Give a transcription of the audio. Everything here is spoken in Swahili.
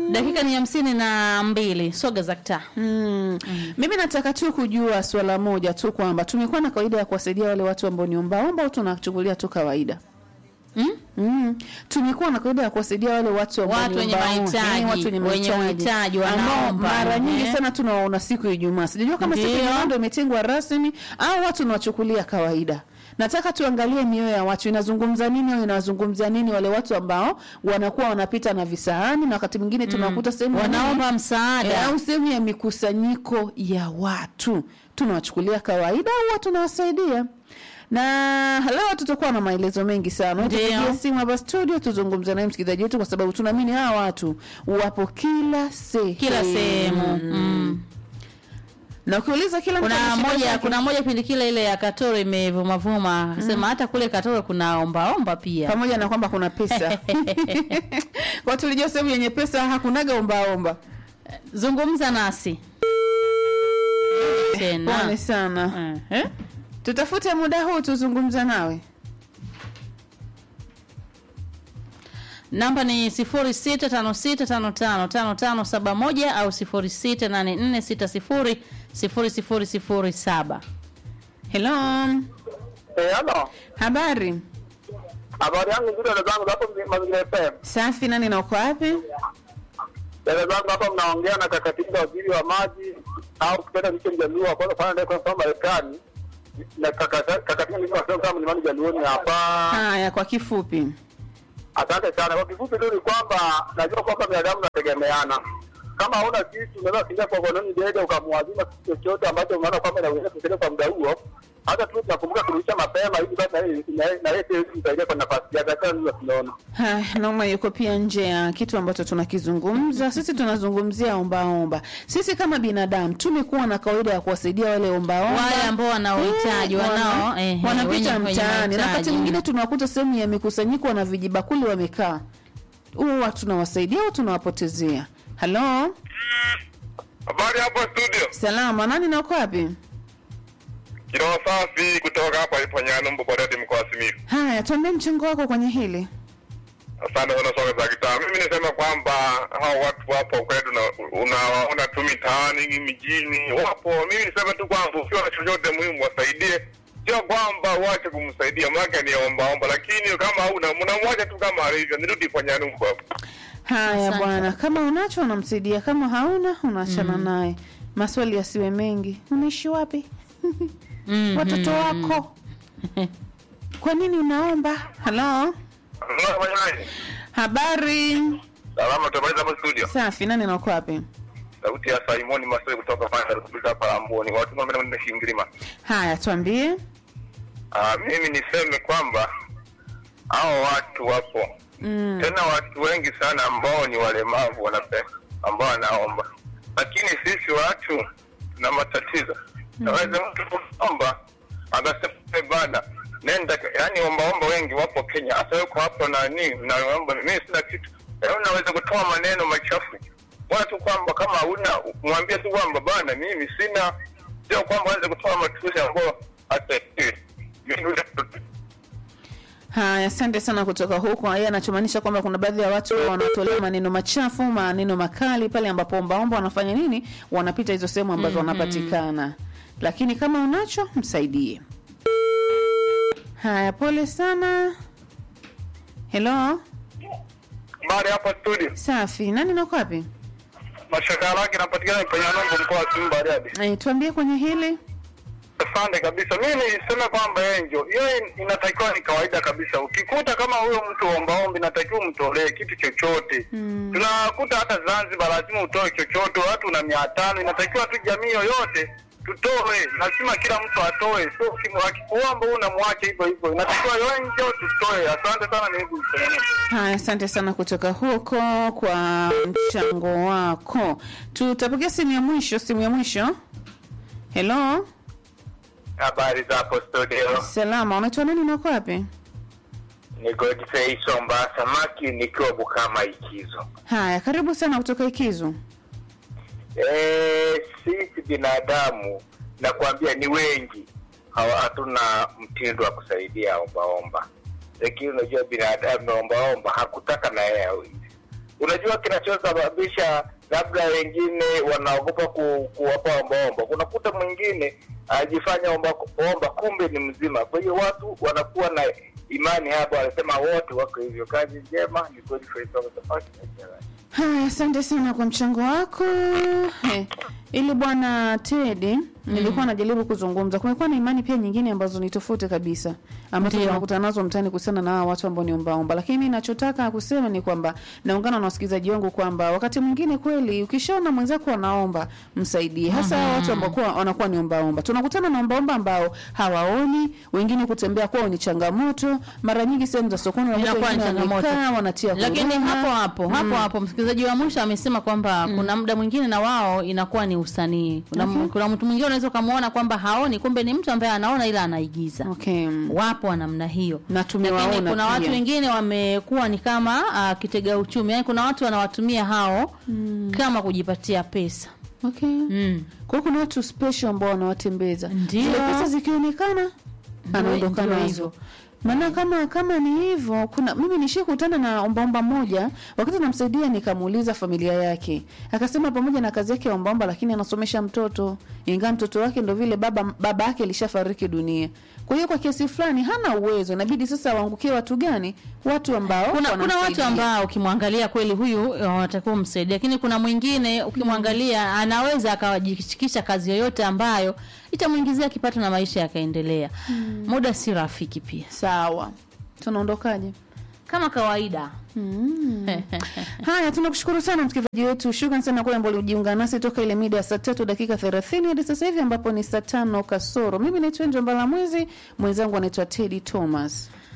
dakika ni hamsini na mbili soga za kitaa Mm. Mimi nataka tu kujua swala moja tu kwamba tumekuwa na kawaida ya kuwasaidia wale watu ambao ni ombaomba au tunachukulia tu kawaida? mm? Mm. Tumekuwa na kawaida ya kuwasaidia wale watu ambao Watu ni wenye ombaomba, mahitaji, eh, watu wenye wenye mahitaji mahitaji, ambao wanaomba, mara nyingi eh. sana tunawaona siku ya Ijumaa. Sijajua kama siku ya Ndio. Ijumaa ndio imetengwa rasmi au watu tunawachukulia kawaida. Nataka tuangalie mioyo ya watu inazungumza nini au inazungumzia nini wale watu ambao wanakuwa wanapita na visahani na wakati mwingine tunawakuta sehemu ya nini? wanaomba msaada Eh, au sehemu ya mikusanyiko ya watu tunawachukulia kawaida au watu tunawasaidia na leo tutakuwa na maelezo mengi sana Ndio. tupigie simu hapa studio tuzungumze naye msikilizaji wetu kwa sababu tunaamini hawa watu wapo kila sehemu kila sehemu mm. na ukiuliza kila mtu kuna ana shida moja zake. kuna moja pindi kile ile ya katoro imevumavuma sema hata kule katoro kuna ombaomba pia pamoja na kwamba kuna pesa kwa tulijua sehemu yenye pesa hakunaga ombaomba zungumza nasi tena pone sana Eh, eh? tutafute muda huu tuzungumza nawe namba ni 0656555571 au 0684600007 helo Eh, halo. habari Habari yangu nzuri dada zangu hapo Mazingira FM. safi nani na uko wapi Dada zangu hapa mnaongea na kakatinga waziri wa maji au kitenda nicho mjaluo kwanza kufanya naye kwa Marekani. Na kaka- kakatinga niko nasema kama mlimani jaluoni hapa. haya kwa kifupi Asante sana. Kwa kifupi tu ni kwamba najua kwamba binadamu nategemeana. Kama hauna kitu unaweza kuingia kwa kononi dede ukamwazima kitu chochote ambacho unaona kwamba inaweza kusaidia kwa muda huo. Hata tu tunakumbuka kurudisha mapema ili basi na yeye- na yeye- na yeye pia kumsaidia kwa nafasi yake. Hata ndio tunaona. Haya, Nauma yuko pia nje ya kitu ambacho tunakizungumza. Sisi tunazungumzia ombaomba. Sisi kama binadamu tumekuwa na kawaida ya kuwasaidia wale ombaomba wale ambao wana uhitaji Eh, wanao wana- eh, wanapita wenye- wenye mtaani, na wakati mahitaji. mwingine tunawakuta sehemu ya mikusanyiko wana vijibakuli wamekaa, huwa tunawasaidia au tunawapotezea? Halo, Habari hapo studio. salama, nani na uko wapi? Kiroho safi kutoka hapa ipo Nyanumbu Bariadi mkoa wa Simiyu. Haya, tuambie mchango wako kwenye hili. Asante sana soka za kitaa. Mimi nisema kwamba hao watu wapo kwetu na unawaona tu mitaani mijini wapo. Mimi nisema tu kwamba ukiwa na chochote muhimu wasaidie, sio kwamba uache kumsaidia, maana ni omba omba, lakini kama hauna mnamwacha tu kama alivyo. Nirudi kwa Nyanumbu hapo. Haya Asante. bwana, kama unacho unamsaidia, kama hauna unaachana naye. Maswali yasiwe mengi. Unaishi wapi? Mhm. watoto wako kwa nini unaomba halo habari Salama, tumaliza hapo studio. safi nani nauko wapi Sauti ya Simoni Masoi kutoka Panda Republika hapa Amboni. Watu mimi na Shingirima. haya tuambie Ah, mimi niseme kwamba hao watu wapo mm. tena watu wengi sana ambao ni walemavu wanape ambao wanaomba, lakini sisi watu tuna matatizo. Naweza mtu kuomba akasema "Eh, bana nenda, yani ombaomba wengi wapo Kenya, hasa yuko hapo nani naomba mimi sina kitu, Yaani unaweza kutoa maneno machafu watu kwamba kama hauna mwambie tu kwamba bana mimi sina, sio kwamba anze kutoa matusi ambao hata haya asante sana kutoka huko yeye anachomaanisha kwamba kuna baadhi ya watu wanatolea maneno machafu maneno makali pale ambapo ombaomba wanafanya nini wanapita hizo sehemu ambazo wanapatikana lakini kama unacho msaidie haya pole sana helo Habari hapa studio. safi nani nako wapi Mashaka yake napatikana kwenye Nombo mkoa wa Simba Bariadi. Eh, tuambie kwenye hili Asante kabisa. Mimi niseme kwamba Enjo, hiyo inatakiwa ni kawaida kabisa. Ukikuta kama huyo mtu ombaombi, inatakiwa umtolee kitu chochote. Mm. Tunakuta hata Zanzibar lazima utoe chochote, watu na mia tano. Inatakiwa tu jamii yoyote tutoe, lazima kila mtu atoe, sio ukimu- akikuomba wewe unamwacha hivyo hivyo. Inatakiwa Enjo tutoe. Asante sana, ni hivi. Haya, asante sana kutoka huko kwa mchango wako. Tutapokea simu ya mwisho. Simu ya mwisho. Hello, Habari za hapo studio. salama. Unaitwa nani na uko wapi? Ni Godfrey Somba Samaki nikiwa Bukama Ikizo. Haya, karibu sana kutoka Ikizu. Eh, sisi binadamu nakwambia ni wengi hawa hatuna mtindo wa kusaidia ombaomba, lakini unajua binadamu naombaomba hakutaka na yeye awezi. unajua kinachosababisha labda wengine wanaogopa ku, kuwapa ombaomba. Kunakuta mwingine ajifanya omba, omba kumbe ni mzima. Kwa hiyo watu wanakuwa na imani hapo, wanasema wote wako hivyo. Kazi njema, ni kweli Faisal Safari na Jerry. Haya, asante sana kwa mchango wako. He, ili bwana Teddy nilikuwa najaribu kuzungumza, kumekuwa na imani pia nyingine ambazo ni tofauti kabisa ambazo Ndio. tunakutana nazo mtaani kuhusiana na hawa watu ambao ni ombaomba, lakini mimi nachotaka kusema ni kwamba naungana na wasikilizaji wangu kwamba wakati mwingine kweli ukishaona mwenzako anaomba msaidie, hasa hawa watu ambao kuwa- wanakuwa ni ombaomba. Tunakutana na ombaomba ambao hawaoni, wengine kutembea kwao ni changamoto, mara nyingi sehemu za sokoni unakuta Inakuwa ni wengine changamoto. wamekaa, wanatia lakini huruma. hapo hapo hapo hapo msikilizaji wa mwisho amesema kwamba kuna muda mwingine na wao inakuwa ni usanii kuna, Okay. kuna mtu mwingine unaweza ukamwona kwamba haoni kumbe ni mtu ambaye anaona ila anaigiza Okay. wapo wa namna hiyo Na lakini tumewaona kuna watu pia. wengine wamekuwa ni kama uh, kitega uchumi yani kuna watu wanawatumia hao kama kujipatia pesa Okay. mm. Kwa hiyo kuna watu special ambao wanawatembeza. Ndio. Zile pesa zikionekana anaondoka ndio nazo. hivyo. Maana kama kama ni hivyo, kuna mimi nishikutana na ombaomba moja, wakati namsaidia nikamuuliza familia yake. Akasema pamoja na kazi yake ya ombaomba lakini anasomesha mtoto. Ingawa mtoto wake ndo vile baba baba yake alishafariki dunia. Kwa hiyo kwa kiasi fulani hana uwezo, inabidi sasa waangukie watu gani? Watu ambao kuna, kuna watu wanamsaidia. ambao ukimwangalia kweli huyu uh, watakuwa msaidia, lakini kuna mwingine ukimwangalia anaweza akawajishikisha kazi yoyote ambayo itamwingizia kipato na maisha yakaendelea. Muda si rafiki pia, sawa. Tunaondokaje? kama kawaida. Haya, tunakushukuru sana msikilizaji wetu. Shukran sana kwa ambao ulijiunga nasi toka ile mida ya saa tatu dakika thelathini hadi sasa hivi ambapo ni saa tano kasoro. Mimi naitwa Njomba la Mwezi, mwenzangu anaitwa Teddy Thomas.